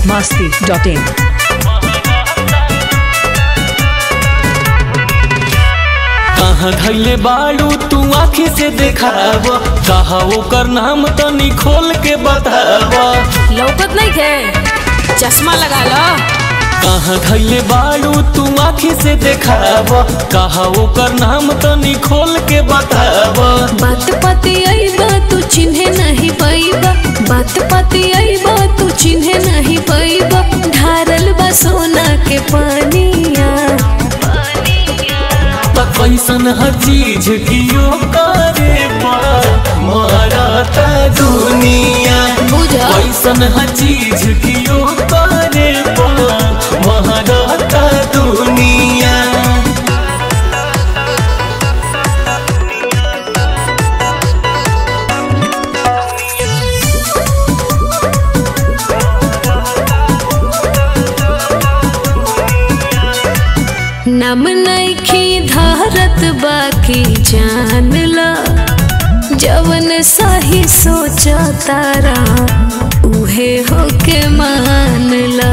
masti.in. कहाँ धैले बाड़ू तू आँखी से देखाव कहा ओकर नाम तनी खोल के बताव लौकत नहीं थे चश्मा लगा लो कहाँ धैले बाड़ू तू आँखी से देखाव कहा ओकर नाम तनी खोल के बताव बात पति आईबा तू चिन्हे नहीं पाईबा बात पति आईबा तू चिन्हे नहीं पाईबा ढारल बा सोना के पानिया त कैसन ह चीज कियो करे पर मारता दुनिया बुझा कैसन ह चीज कियो करे पर मारता दुनिया नम नईखी धारत बाकी जान ला जवन सही सोचा तारा उहे होके मान ला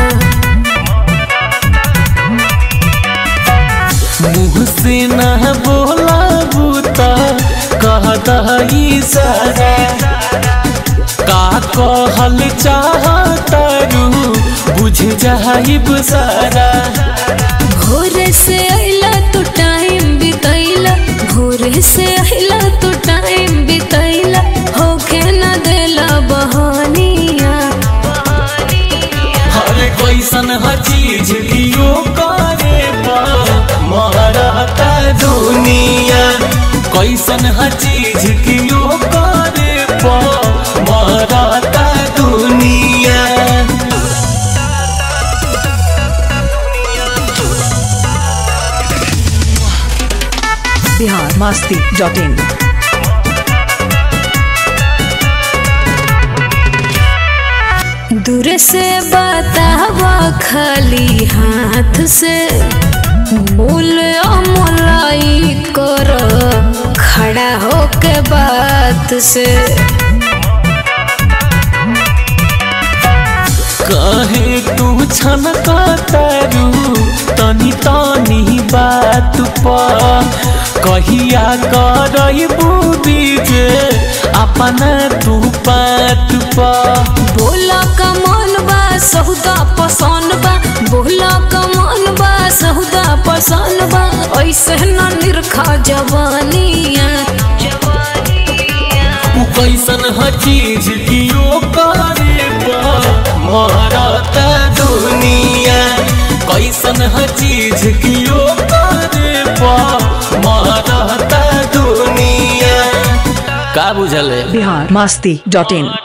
मुँह से न बोला बूता कहता इशारा का कहल चाहता रू बुझ जाइब सारा भोर से अइला तू टाइम बितैला भोर से अइला तू टाइम बितैला होके न देला बहानिया हर कैसन ह चीज कियो करे मारता दुनिया कैसन ह चीज कियो करे मारता दुनिया Bihar masti.in. दूर से बतावा खाली हाथ से बोल अमलाई कर खड़ा होके बात से कहे तू छनका तारू तनी तनी बात पर कहिया करबू बीजे अपना तू बात पर बोला कमन बा सहुदा पसंद बा बोला कमन बा सहुदा पसंद बा ऐसे न निरखा जवानिया तू कैसन ह चीज कियो करे मारता दुनिया कैसन ह चीज कियो करे मारता दुनिया का बुझल है Bihar masti.in.